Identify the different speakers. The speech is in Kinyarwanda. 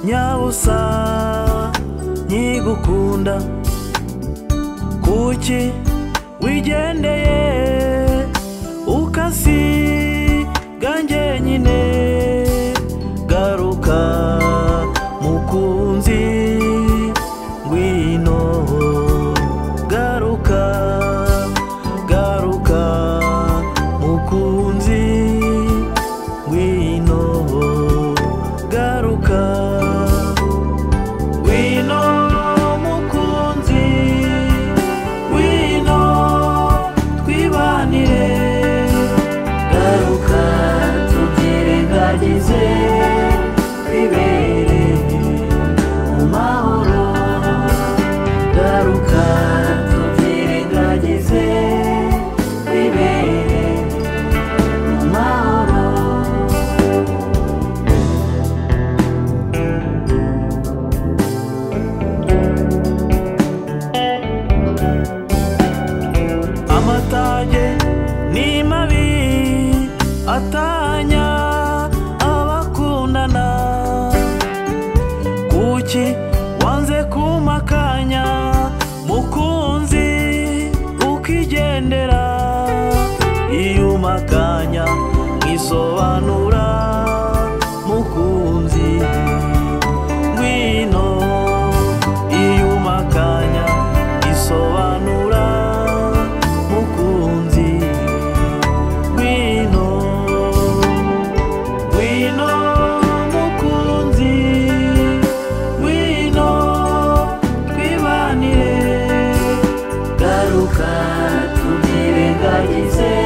Speaker 1: ubusa nkigukunda kuki wigendeye ukasiga njyenyine garuka mukunzi ngwino garuka garuka mukunzi ngwino garuka ngwino mukunzi ngwino twibanire garuka tubyirengagize twibere mu mahoro garuka tubyirengagize twibere mu mahoro amatage ni mabi atanya abakundana kuki wanze kumakanya mukunzi ukigendera iyo umakanya mwisobanura mukunzi ngwino iyo umakanya isobanura mukunzi ngwino ngwino mukunzi ngwino twibanire garuka tubyirengagize